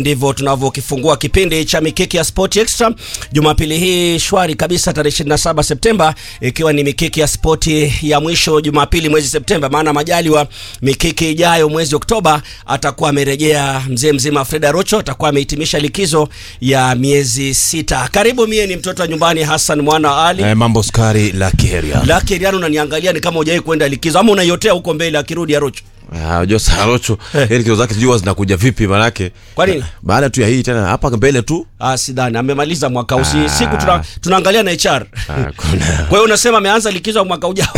ndivyo tunavyokifungua kipindi cha mikiki ya Sport Extra Jumapili hii shwari kabisa, tarehe 27 Septemba, ikiwa ni mikiki ya spoti ya mwisho Jumapili mwezi Septemba, maana majaliwa mikiki ijayo mwezi Oktoba atakuwa amerejea mzee mzima Freda Rocho, atakuwa amehitimisha likizo ya miezi sita. Karibu, mie ni mtoto wa nyumbani Hassan mwana wa Ali. Eh, mambo skari la kiheria. Laki Riano, unaniangalia ni kama hujawahi kwenda likizo ama unaiotea huko mbele akirudi Arocho. Ah, unajua Sarocho heri kilo zake sijui zinakuja vipi manake. Kwa nini? Baada tu ya hii tena hapa mbele tu. Ah, sidhani amemaliza mwaka usi Ah. siku tuna, tunaangalia na HR. Ah, kuna. Kwa hiyo unasema ameanza likizo ya mwaka ujao.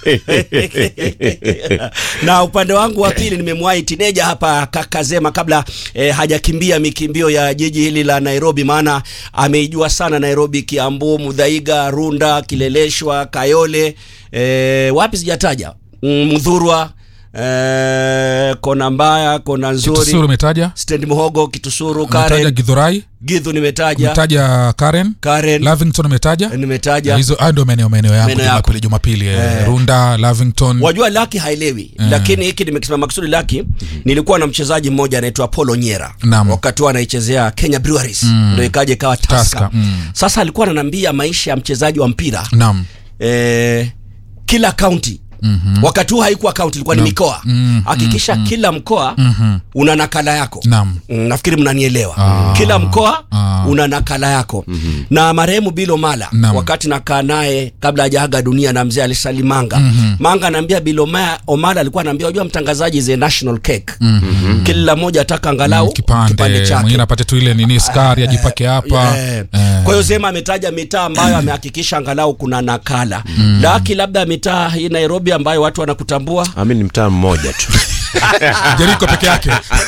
na upande wangu wa pili nimemwahi tineja hapa Kakazema kabla eh, hajakimbia mikimbio ya jiji hili la Nairobi, maana ameijua sana Nairobi, Kiambu, Mudhaiga, Runda, Kileleshwa, Kayole, eh, wapi sijataja, Mm, Mudhurwa, eh, kona mbaya, kona Kitusuru nzuri, umetaja, Stand Muhogo, Kitusuru, umetaja Karen, Githurai, Githu nimetaja, umetaja Karen, Karen Lavington umetaja. nimetaja Hizo hayo ndio maeneo maeneo yangu Maeneo yako. Jumapili Jumapili eh, Eh. Runda, Lavington. wajua laki haelewi Mm. lakini hiki nimekisema makusudi laki nilikuwa na mchezaji mmoja anaitwa Polo Nyera Naam. wakati huo anaichezea Kenya Breweries Mm. ndio ikaja ikawa Tusker Tusker, mm. sasa alikuwa ananiambia maisha ya mchezaji wa mpira Naam. eh, kila kaunti Mhm. wakati huo haikuwa kaunti ilikuwa ni Naam. mikoa Mm, hakikisha kila mkoa Mhm. una nakala yako Naam. Mm, nafikiri mnanielewa Ah. kila mkoa Ah. una nakala yako na marehemu Bilo Mala Naam. wakati nakaa naye kabla hajaaga dunia na mzee alisali Manga Mhm. Manga anaambia Bilo Ma- Omala alikuwa anaambia unajua mtangazaji is a national cake Mhm. kila mmoja ataka angalau Mm, kipande chake mwingine apate tu ile nini skari ajipake hapa Eh. Eh. Kwa hiyo Zema ametaja mitaa ambayo amehakikisha angalau kuna nakala laki labda mitaa hii Nairobi ambayo watu wanakutambua Ami ni mtaa mmoja tu. Jeriko peke yake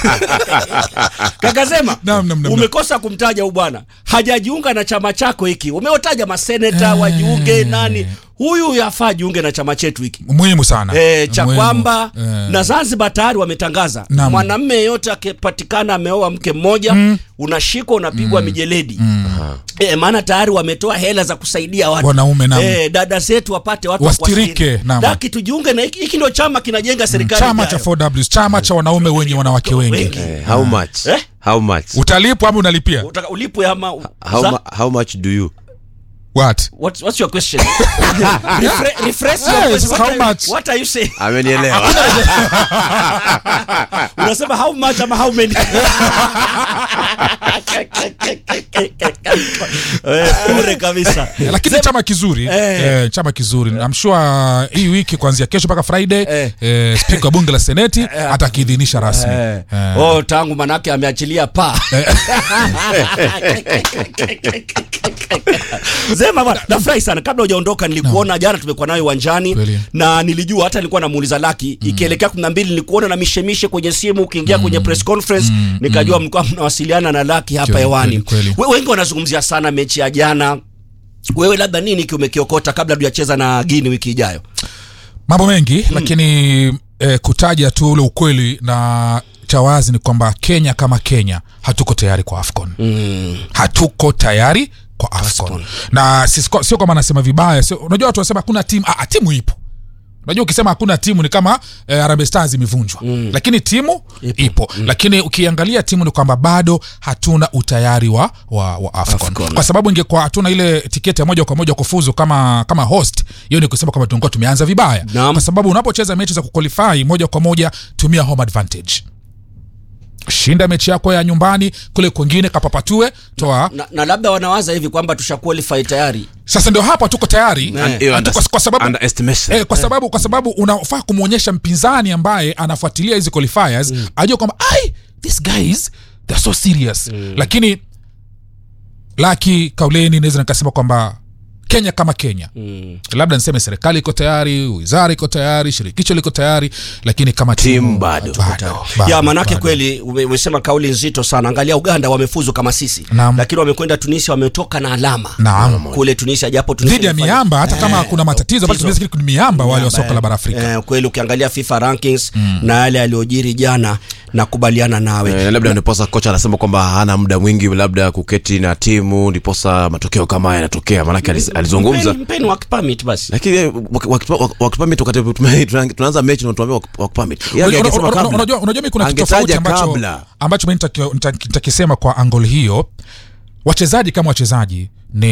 kaka Zema Naam, naam, naam, naam. umekosa kumtaja huyu bwana hajajiunga na chama chako hiki umeotaja maseneta wajiunge nani huyu yafaa jiunge na chama chetu hiki muhimu sana E, cha Muhimu. kwamba Eh. na Zanzibar tayari wametangaza Naam. mwanamme yeyote akipatikana ameoa mke mmoja unashikwa unapigwa mijeledi e, maana tayari wametoa hela za kusaidia watu Wanaume, naam. e, dada zetu wapate watu wa Wastirike, kuwastiri. naam. Laki tujiunge na hiki hiki ndio chama kinajenga serikali chama ijayo. cha 4Ws chama cha wanaume wenye wanawake wengi Wengi. Eh, how much? Eh? How much? utalipwa ama unalipia Utaka ulipwe ama How, za- mu- how much do you? what What's, what's your question? Refre- refresh your Yes, question. What how are you- much? What are you saying? Amenielewa. Unasema how much ama how many? Eh, Bure kabisa. lakini chama kizuri Eh. eh, chama kizuri I'm sure hii wiki kuanzia kesho mpaka friday Eh. eh, spika wa bunge la seneti atakiidhinisha rasmi Eh. Eh. Oh, tangu manake ameachilia paa. Zema bwana, nafurahi sana. Kabla hujaondoka nilikuona jana, tumekuwa nayo uwanjani Kweli. na nilijua hata nilikuwa namuuliza Laki ikielekea kumi na mbili nilikuona na mishemishe kwenye simu ukiingia kwenye press conference nikajua mlikuwa mnawasiliana na Laki hapa Kweli, hewani. kweli, kweli. We- Wengi wanazungumzia sana mechi ya jana. Wewe labda nini ki umekiokota kabla tujacheza na Guinea wiki ijayo? mambo mengi lakini eh, kutaja tu ule ukweli na cha wazi ni kwamba kenya kama kenya hatuko tayari kwa afcon Mm. hatuko tayari kwa afcon, Afcon. na sisi- sio kwamba nasema vibaya sio, unajua watu wanasema hakuna timu ah, ah, timu ipo unajua ukisema hakuna timu ni kama eh, Harambee Stars imevunjwa mm. lakini timu ipo, ipo. Mm. lakini ukiangalia timu ni kwamba bado hatuna utayari wa, wa, wa AFCON. AFCON. kwa sababu ingekuwa hatuna ile tiketi ya moja kwa moja kufuzu kama kama host hiyo ni kusema kwamba tungekuwa tumeanza vibaya Naam. kwa sababu unapocheza mechi za kuqualify moja kwa moja tumia home advantage shinda mechi yako ya nyumbani kule kwengine kapapatue toa Na, na labda wanawaza hivi kwamba tushaqualify tayari. sasa ndio hapa tuko tayari Eh. Hiyo Hatu- under- kwa- kwa sababu underestimation. Eh, kwa sababu kwa sababu unafaa kumwonyesha mpinzani ambaye anafuatilia hizi qualifiers mm. ajue kwamba ai these guys they're so serious mm. lakini laki kauleni naweza nikasema kwamba kenya kama kenya Mm. labda niseme serikali iko tayari wizara iko tayari shirikisho liko tayari lakini kama timu Timu bado. bado, bado, ya manake bado. kweli ume- umesema kauli nzito sana. Angalia Uganda wamefuzu kama sisi, Naam. lakini wamekwenda Tunisia, wametoka na alama Naam. kule Tunisia, japo Tunisia dhidi ya ilifanya- miamba hata kama kuna matatizo bado tatizo. tunaweza ni miamba wale wa soka la bara Afrika Eh, kweli ukiangalia FIFA rankings na yale yaliyojiri jana nakubaliana nawe Eh, labda ndiposa kocha anasema kwamba hana muda mwingi labda kuketi na timu ndiposa matokeo kama haya yanatokea maanake alis- alizungumza Mpeni- mpeni work permit basi lakini eh, wak- wak- wak- work permit wakati tume- tuna- tunaanza mechi na tuambia work- work permit Yeye Unajua- angesema unajua- kabla. unajua unajua mi kuna kitu Angetaja tofauti ambacho kabla. ambacho mi nitaki- nita- nitakisema kwa angol hiyo wachezaji kama wachezaji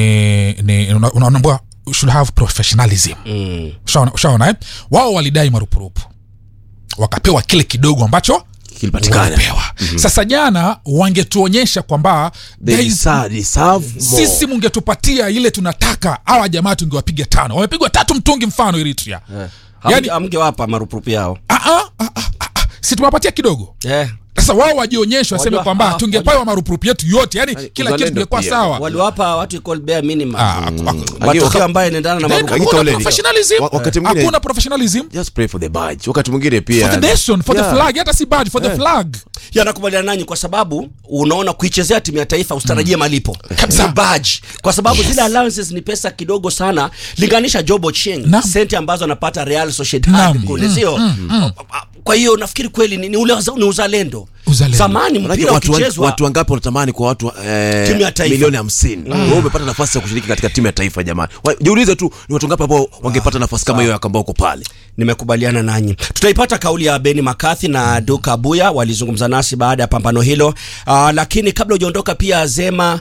ni ni una- unaambua should have professionalism mm. ushaona ushaona, eh? wao walidai marupurupu wakapewa kile kidogo ambacho Kilipatikana. walipewa sasa jana wangetuonyesha kwamba They there is- deserve- deserve more. sisi mungetupatia ile tunataka hawa jamaa tungewapiga tano wamepigwa tatu mtungi mfano eritrea yani Hamge- hamgewapa marupurupu yao ah, ah, ah, ah, ah, si tumewapatia kidogo eh. sasa wao wajionyeshe waseme Wajua- kwamba ah, tungepewa marupurupu yetu yote yani kila kitu uzalendo tungekuwa pia. sawa waliwapa watu call bare minimum Ah, aku- aku- matokeo waka- ambayo inaendana na Then marupurupu Lakini hakuna kauleni. professionalism Wa- wakati mwingine- hakuna professionalism just pray for the badge wakati mwingine pia for the nation for Yeah. the flag hata si badge for the Yeah. flag yanakubaliana nanyi kwa sababu unaona kuichezea timu ya taifa usitarajie malipo Kabisa. Ni badge kwa sababu zile allowances ni pesa kidogo sana linganisha Job Ochieng Naam. senti ambazo anapata Real Sociedad Naam. kule sio kwa hiyo nafikiri kweli ni, ni, ule, ni uzalendo Uzalendo. zamani Manake mpira watu, wa- ukichezwa watu wangapi wanatamani kwa watu eh, Timu ya taifa. milioni hamsini wewe umepata nafasi ya kushiriki katika timu ya taifa jamani Wa- jiulize tu ni watu wangapi ambao wangepata nafasi kama hiyo ambao uko pale nimekubaliana nanyi tutaipata kauli ya beni makathi na duka buya walizungumza nasi baada ya pambano hilo uh, lakini kabla hujaondoka pia zema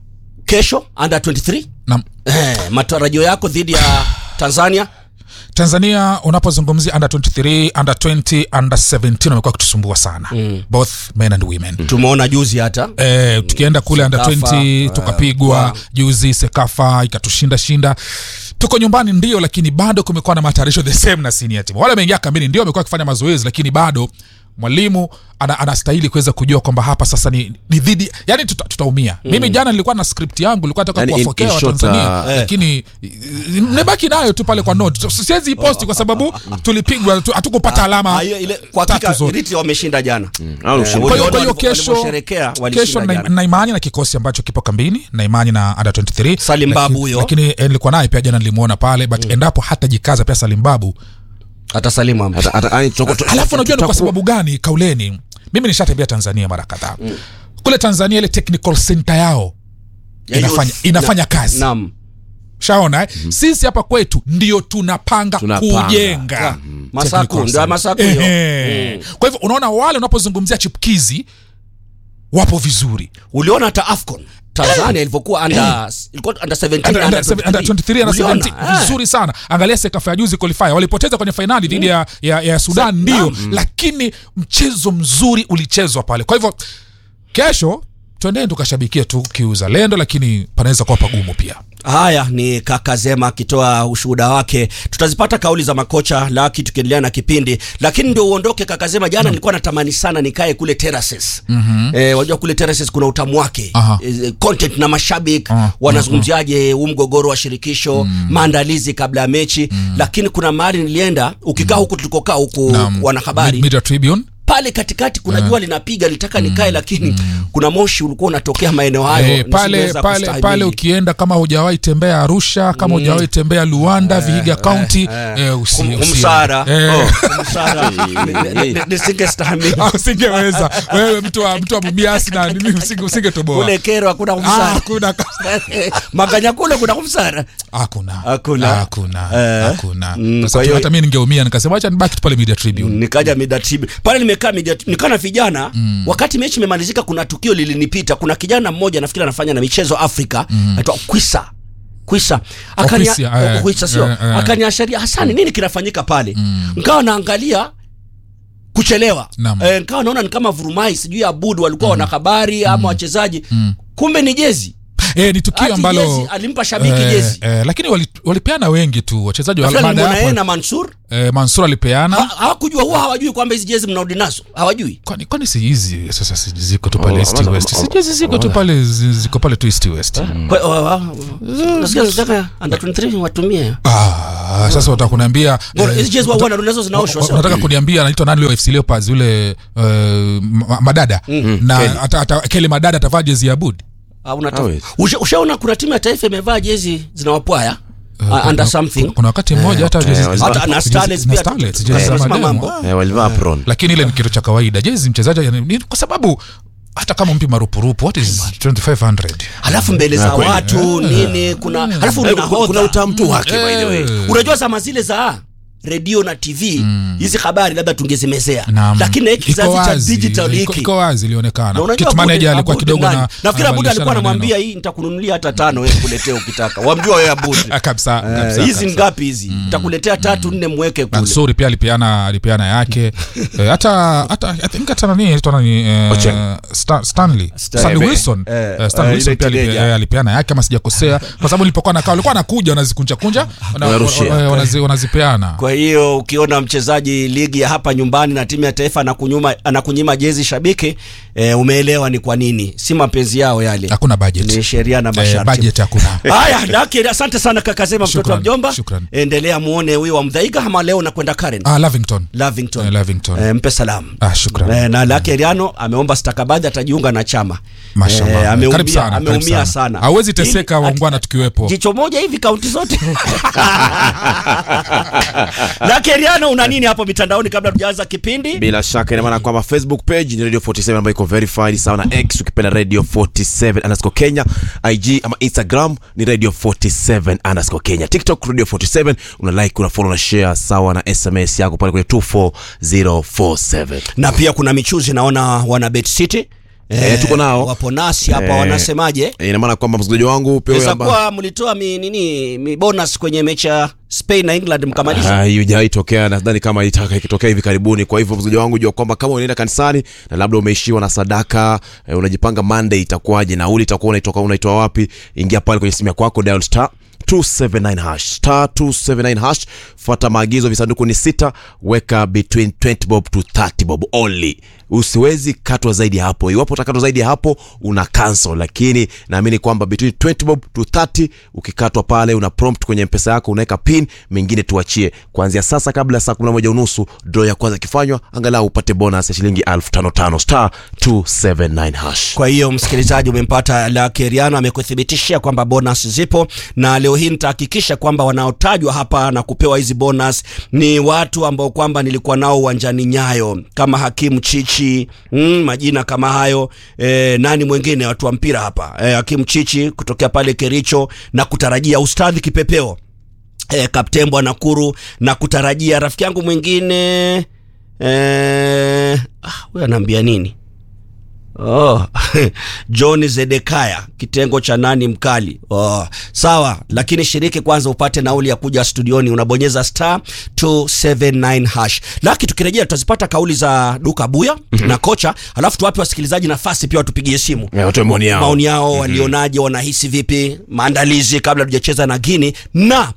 kesho under 23 na eh, matarajio yako dhidi ya tanzania tanzania unapozungumzia under 23 under 20 under 17 wamekuwa kutusumbua sana mm. both men and women tumeona juzi hata Eh, tukienda kule under Sekafa, 20 tukapigwa juzi sekafa ikatushinda shinda tuko nyumbani ndio lakini bado kumekuwa na matayarisho the same na senior team wale wameingia kambini ndio wamekuwa wakifanya mazoezi lakini bado mwalimu ana, anastahili kuweza kujua kwamba hapa sasa ni, ni dhidi yani tuta, tutaumia mm. mimi jana nilikuwa na script yangu nilikuwa nataka Yani in- kuwafokea in short, watanzania uh, eh. lakini nimebaki nayo tu pale kwa note siwezi iposti kwa sababu tulipigwa tu- hatukupata alama Ah, hiyo ile kwa tatu hakika zote. Eritrea wameshinda jana Au Eh, ushindi. kwa hiyo uliona kwa hiyo walivyo- kesho walivyosherekea, walishinda kesho na, jana. na imani na kikosi ambacho kipo kambini na imani na under 23 Salim Laki- Babu huyo. lakini eh, nilikuwa naye pia jana nilimuona pale but endapo hatajikaza pia Salim Babu hata salimu amri. Hata- hata- yani, tutakuwa- tu- alafu unajua ni kwa tutakuwa- sababu gani kauleni mimi nishatembea Tanzania mara kadhaa kule Tanzania ile technical center yao Ya inafanya, youth. inafanya Na- kazi naam shaona eh? sisi hapa kwetu ndio tunapanga, Tunapanga. kujenga Masaku, Technical ndio center. Masaku hiyo. Ehe. kwa hivyo unaona wale unapozungumzia chipkizi wapo vizuri uliona hata afcon tanzania ilivyokuwa under ilikuwa under 17 Under- under under- under 23 under Uliona? 17 Eh. vizuri sana angalia sekafa ya juzi qualifier walipoteza kwenye fainali dhidi ya, ya, ya sudan ndio lakini mchezo mzuri ulichezwa pale kwa hivyo kesho twendeni tukashabikia tu kiuzalendo lakini panaweza kuwa pagumu pia haya ni kaka zema akitoa ushuhuda wake tutazipata kauli za makocha laki tukiendelea na kipindi lakini ndio uondoke kaka zema jana nilikuwa natamani sana nikae kule terraces mm-hmm. eh, wajua kule terraces kuna utamu wake Aha. eh, content na mashabiki Ah, wanazungumziaje huu mgogoro wa shirikisho maandalizi kabla ya mechi lakini kuna mahali nilienda ukikaa huku tulikokaa huku Na, wanahabari Mid- Media Tribune pale katikati kuna jua linapiga nilitaka nikae lakini kuna moshi ulikuwa unatokea maeneo hayo Eh, pale nisingeweza pale kustahimili. pale ukienda kama hujawahi tembea arusha kama hujawahi tembea luanda vihiga county eh, usi- Kum- usi- kumsara eh, Oh, kumsara Ni- ni- ni- nisingestahimili ah, usingeweza wewe mtu wa mtu wa mumiasi na nini usinge- usingetoboa kule kero hakuna Ah, kumsara hakuna maganya kule kuna kumsara hakuna Hakuna. hakuna Eh. hakuna Mm, Sasa kwa hiyo- hata mimi ningeumia nikasema acha nibaki tu pale media tribune nikaja midatibi pale nimekaa media nikaa na vijana mm. wakati mechi imemalizika kuna tukio lilinipita kuna kijana mmoja nafikiri anafanya na michezo afrika mm. anaitwa kwisa kwisa Akania- Kwisa, eh, oh, kwisa sio eh, eh. akaniasharia hasani nini kinafanyika pale mm. nkawa naangalia kuchelewa Naam. e, nkawa naona ni kama vurumai sijui abud walikuwa wanahabari ama wachezaji kumbe ni jezi eh, ni tukio Ati ambalo jezi, alimpa shabiki eh, jezi eh, lakini wali- walipeana wengi tu wachezaji wa- Nafikiri baada ya nilimwona yeye hapo na mansur eh, mansur alipeana Ha- hawakujua huwa hawajui kwamba hizi jezi mnarudi nazo hawajui kwani kwani si hizi sasa si ziko tu pale Oh, east ama- west ama- si jezi ziko tu pale zi- ziko pale tu east west Kwa- wa- wa- nasikia nataka under 23 watumie ah, sasa wataka kuniambia Bora, eh, hizi jezi wa wana nazo zinaoshwa wa- sio? unataka kuniambia anaitwa nani leo FC Leopards yule uh, ma- madada na Kelly. ata, ata, Kelly madada atavaa jezi ya Bud Ah, unata- Hawezi. Usha- ushaona kuna timu ya taifa imevaa jezi zinawapwaya uh, under something kuna wakati mmoja hata eh, jezi walizivaa- hata na jezi- Starlets na pia Starlets, tu- jezi za tunasema mademu. mambo. Ah. Eh, walivaa apron lakini ile ni kitu cha kawaida jezi mchezaji yani, ni- kwa sababu hata kama mpi marupurupu what is 2500 halafu mbele za watu nini kuna halafu Eh, una kuna- kuna hodha. utamtu wake by the way Eh. unajua zama zile za redio na tv hizi habari labda tungezimezea Naam. lakini na hiki Iko kizazi cha wazi, digital iko- hiki iko wazi na ilionekana unajua kit Abude- manager alikuwa Abude kidogo nani? na nafikiri Abude anabadilishana alikuwa maneno. anamwambia hii nitakununulia hata tano wewe kuletea ukitaka wamjua wewe Abude Ah, kabisa Eh, kabisa, hizi kabisa. ngapi hizi nitakuletea tatu nne mweke Na kule Nsuri pia alipeana alipeana yake Eh, hata hata I think hata nani anaitwa nani eh, Ochieng. Sta- Stanley Stanley eh, Wilson eh, Eh, Stanley eh, Wilson ile pia alipe- teenager. eh, alipeana yake kama sijakosea kwa sababu nilipokuwa nakaa walikuwa wanakuja wanazikunja kunja wana- Wanarushia. wana- wanazi- wanazipeana kwa hiyo ukiona mchezaji ligi ya hapa nyumbani na timu ya taifa anakunyuma anakunyima jezi shabiki eh, umeelewa ni kwa nini si mapenzi yao yale hakuna budget ni sheria na Eh, masharti budget hakuna haya daki asante sana kaka Zema mtoto wa Shukran, mjomba shukran. endelea muone huyo wa mdhaiga ama leo nakwenda Karen ah Lavington Lavington Eh, Lavington. eh, mpe salamu ah shukran Eh, na Lake Riano ameomba stakabadhi atajiunga na chama Mashallah. Eh, ameumia, Karibu sana, karibu ameumia sana. sana Hawezi teseka Ili- waungwana tukiwepo. jicho moja hivi kaunti zote Lake Riano una nini hapo mitandaoni kabla tujaanza kipindi bila shaka ina maana kwamba facebook page ni radio 47 ambayo iko verified sawa na x ukipenda radio 47 underscore kenya ig ama instagram ni radio 47 underscore kenya tiktok radio 47 una like una follow na share sawa na sms yako pale kwenye 24047 na pia kuna michuzi naona wana Bet City Eh, tuko nao. wapo nasi hapa Eh, wanasemaje Eh, ina maana kwamba msikilizaji wangu pia wewe Inaweza amba- kuwa mlitoa mi nini mi bonus kwenye mechi ya Spain na England mkamaliza Ah, hiyo haijawahi tokea nadhani kama itaka ikitokea hivi karibuni kwa hivyo mzaji wangu jua kwamba kama unaenda kanisani na labda umeishiwa na sadaka eh, unajipanga monday itakuwaje nauli itakuwa unaitoka unaitoa wapi ingia pale kwenye simu yako yako dial star 279 hash star 279 hash fuata maagizo visanduku ni sita weka between 20 bob to 30 bob only usiwezi katwa zaidi ya hapo iwapo utakatwa zaidi ya hapo una cancel lakini naamini kwamba between 20 bob to 30 ukikatwa pale una prompt kwenye mpesa yako unaweka pin mengine tuachie kuanzia sasa kabla ya saa 11 unusu draw ya kwanza ikifanywa angalau upate bonus ya shilingi 1055 star 279 hash kwa hiyo msikilizaji umempata Lake Riano amekuthibitishia kwamba bonus zipo na leo hii nitahakikisha kwamba wanaotajwa hapa na kupewa hizi bonus ni watu ambao kwamba nilikuwa nao uwanjani Nyayo kama Hakimu Chichi mm, majina kama hayo e, nani mwingine watu wa mpira hapa e, Hakimu Chichi kutokea pale Kericho na kutarajia ustadhi kipepeo e, Kapten Bwana Nakuru na kutarajia rafiki yangu mwingine e, ah, huyu anaambia nini Oh, John Zedekaya kitengo cha nani mkali. Oh, sawa, lakini shiriki kwanza upate nauli ya kuja studioni, unabonyeza star 279 hash. Laki tukirejea tutazipata kauli za Duka Buya na kocha, alafu tuwape wasikilizaji nafasi pia watupigie simu Eh, watoe maoni yao maoni yao, walionaje, wanahisi vipi maandalizi kabla tujacheza na Guinea na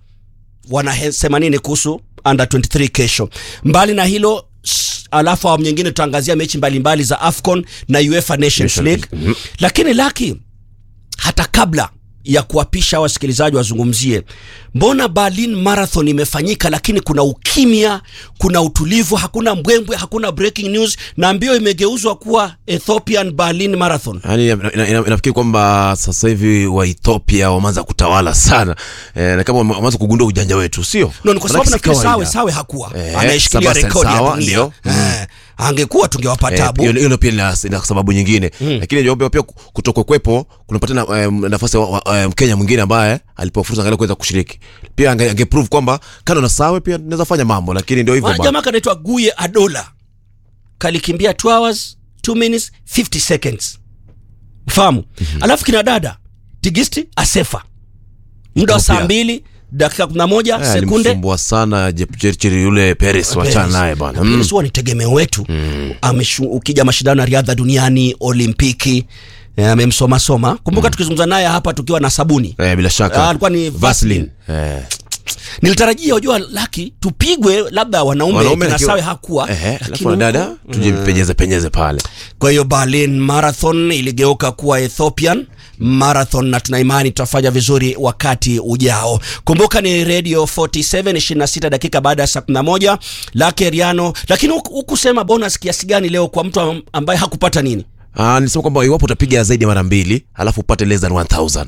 wanasema nini kuhusu under 23 kesho. Mbali na hilo s- alafu awamu nyingine tutaangazia mechi mbalimbali za AFCON na UEFA Nations Nations League. Lakini Laki, hata kabla ya kuwapisha wasikilizaji wazungumzie, mbona Berlin Marathon imefanyika lakini kuna ukimya, kuna utulivu, hakuna mbwembwe, hakuna breaking news na mbio imegeuzwa kuwa Ethiopian Berlin Marathon. yani ina- ina- ina- inafikiri kwamba sasa hivi wa Ethiopia wameanza kutawala sana eh, na kama wame- wameanza kugundua ujanja wetu sio No, ni kwa sababu Manake si nafikiri Sawe kawaida. Sawe hakuwa Eh, anayeshikilia Sebastian rekodi ya Sawa, dunia ndio. eh, angekuwa tungewapa Eh, tabu hilo hilo pia lina lina sababu nyingine lakini jawabia pia kutokokwepo kunapatia na, eh, nafasi ya wa- wa- eh, mkenya mwingine ambaye alipewa fursa angalau kuweza kushiriki pia ange, ange prove kwamba kando na sawe pia naweza fanya mambo lakini ndio hivyo Wana bana. jamaa kanaitwa Guye Adola kalikimbia 2 hours 2 minutes 50 seconds fahamu alafu kina dada Tigisti Asefa muda wa saa Ethiopia. mbili dakika 11 Eh, sekunde alimsumbua sana Jepchirchir yule Peres wachana naye bana mm. Peres huwa ni tegemeo wetu Ameshu, ukija mashindano ya riadha duniani olimpiki eh, amemsoma soma kumbuka tukizungumza naye hapa tukiwa na sabuni eh, bila shaka Ah, alikuwa ni Vaseline. eh. nilitarajia ujua laki tupigwe labda wanaume, Wanaume kina akiwa- Sawe hakuwa Ehe, lakini alafu wanadada huko- tujipenyeze penyeze pale kwa hiyo Berlin Marathon iligeuka kuwa Ethiopian Marathon na tuna imani tutafanya vizuri wakati ujao. Kumbuka ni Radio 47 26 dakika baada ya saa 11 Lake Riano, lakini huku- hukusema bonus kiasi gani leo kwa mtu am- ambaye hakupata nini? Ah, nilisema kwamba iwapo utapiga zaidi ya mara mbili alafu upate less than 1000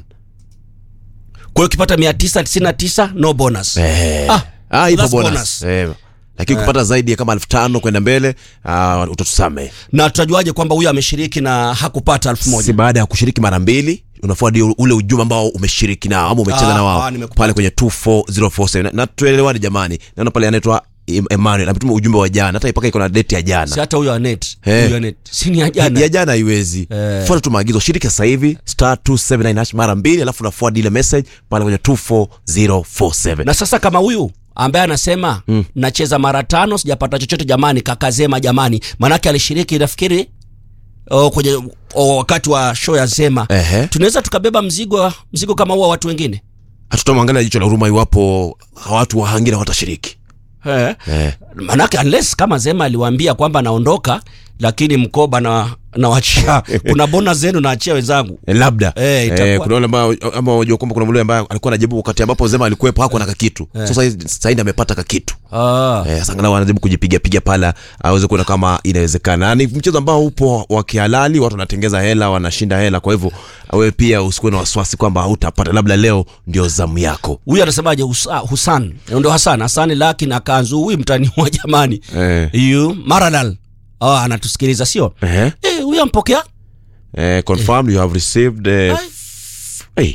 Kwa hiyo ukipata 999 no bonus. eh. Ah, ah, ipo that's bonus, bonus. Eh. lakini kupata zaidi ya kama elfu tano kwenda mbele uh, utatusame na tutajuaje kwamba huyu ameshiriki na hakupata elfu si moja baada ya kushiriki mara mbili unafuadi ule ujumbe ambao umeshiriki nao ama umecheza Ah, na ah, wao nimekupata. pale kwenye 24047 na, na tuelewane jamani naona pale anaitwa Em- Emmanuel ametuma ujumbe wa jana hata ipaka iko na date ya jana si hata huyo anet Eh. huyo anet si ni ya jana ya jana haiwezi Eh. fuata tu maagizo shiriki sasa hivi star 279 hash mara mbili alafu unafuadi ile message pale kwenye 24047 na sasa kama huyu ambaye anasema mm. nacheza mara tano sijapata chochote jamani kakazema jamani manake alishiriki nafikiri o, kwenye o, wakati wa show ya zema Ehe. tunaweza tukabeba mzigo mzigo kama huo wa watu wengine hatutamwangalia jicho la huruma iwapo watu wa wengine watashiriki eh. eh. manake unless kama zema aliwaambia kwamba anaondoka lakini mkoba na nawachia kuna bona zenu naachia wenzangu Eh, labda Eh, itakuwa- eh, kuna wale ambao ama wajua kwamba kuna mle ambaye alikuwa anajibu wakati ambapo Zema alikuwepo hakuwa na kakitu sasa hizi- sasa hivi amepata kakitu ah. eh, sasa angalau anajaribu kujipiga piga pala aweze kuona kama inawezekana Na ni mchezo ambao upo wa kihalali watu wanatengeza hela wanashinda hela kwa hivyo wewe pia usikuwe na wasiwasi kwamba hautapata labda leo ndio zamu yako huyu anasemaje Husa, husan ndo hasan hasani laki na kanzu huyu mtani wa jamani eh. yu maradal oh, anatusikiliza sio Eh. Eh, huyu ampokea Eh, confirmed you have received eh, Ai. f- hey,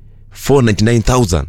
499000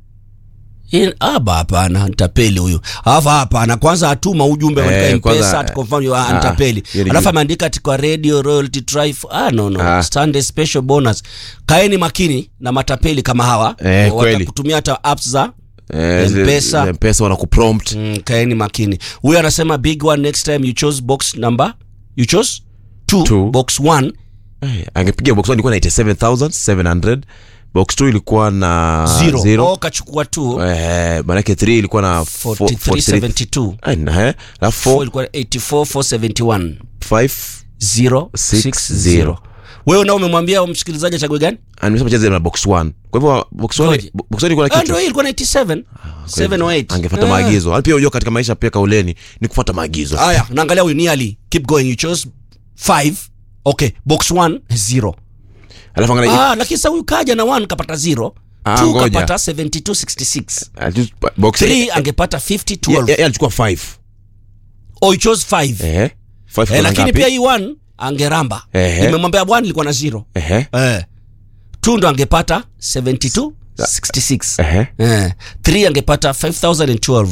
In- aba hapana ntapeli huyu alafu hapana kwanza atuma ujumbe Eh, katika kwanza, mpesa ati confirm you are ah, ntapeli hiyo ni alafu juu. ameandika ati kwa radio royalty trife ah no no Ah. Sunday special bonus kaeni makini na matapeli kama hawa Eh, kweli. watakutumia hata apps za eh, zile- M-Pesa. zile mpesa wanakuprompt mm, kaeni makini huyu anasema big one next time you chose box number you chose two, Two. box one Eh, angepiga box 1 ilikuwa na 87700 box 2 ilikuwa na zero, zero. Oh, kachukua two Eh, manake 3 ilikuwa na 4372 43 alafu Four 4 ilikuwa 84471 5 060 60. wewe nao umemwambia msikilizaji achague gani nimesema cheze na box 1 kwa hivyo box 1 Ngoje. box 1 ilikuwa na Ah, kitu ndio hii ilikuwa 97 7 or 8 angefuata Ah. maagizo Hali pia unajua katika maisha pia kauleni ni kufuata maagizo haya naangalia huyu nearly keep going you chose 5 okay box 1 0 alafu angalia ah lakini sasa huyu kaja na 1 kapata 0 Ah, 2 ngoja. kapata 7266 Ah, just box 3 angepata 50 Ye- 12 ye- ye alichukua 5 oh you chose 5 eh 5 eh, lakini pia hii 1 angeramba Ehe. nimemwambia 1 ilikuwa na 0 eh eh 2 ndo angepata 72 66 eh Eh, 3 angepata 5012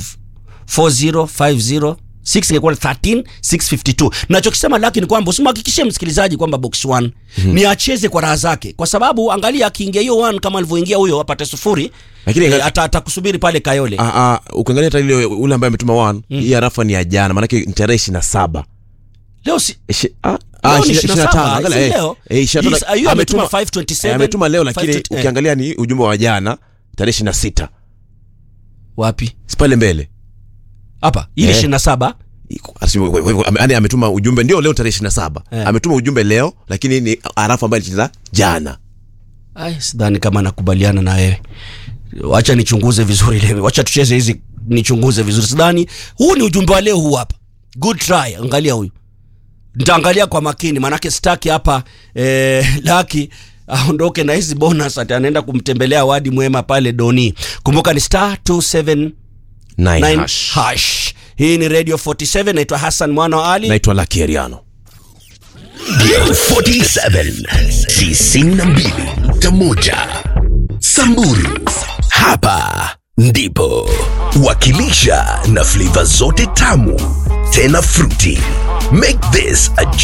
4050 6 ingekuwa ni 13 652 nachokisema laki ni kwamba usimhakikishie msikilizaji kwamba box 1 ni acheze kwa raha zake kwa sababu angalia akiingia hiyo 1 kama alivyoingia huyo apate sufuri Lakini- eh, ata- atakusubiri pale kayole Ah, ah, ukiangalia hata ile ule ambaye ametuma 1 hii arafa ni ya jana maanake ni tarehe 27 leo si Ishi- ah, Leo ah, ni ishi- 27, 25, angalia, si eh, leo. eh, 25, Yes, ah, hiyo ametuma ametuma- 527, eh, ametuma leo lakini 520, eh. ukiangalia ni ujumbe wa jana tarehe 26 wapi si pale mbele hapa ili Eh. 27 Iko- asi- we- we- we- ame- yaani ametuma ujumbe ndio leo tarehe 27 Eh. ametuma ujumbe leo lakini ni arafu ambayo alicheza jana Ai, sidhani kama nakubaliana na wewe. Wacha nichunguze vizuri leo. Wacha tucheze hizi nichunguze vizuri. Sidhani huu ni ujumbe wa leo huu hapa. Good try. Angalia huyu. Nitaangalia kwa makini manake sitaki hapa eh, Laki aondoke na hizi bonus ati anaenda kumtembelea wadi mwema pale Doni. Kumbuka ni star 279 Nine hash. hash. Hii ni Radio 47 naitwa Hassan Mwana wa Ali. naitwa Lucky Eriano Radio 47 tisini na mbili nukta moja Samburu, hapa ndipo wakilisha na flavor zote tamu tena fruity. Make this a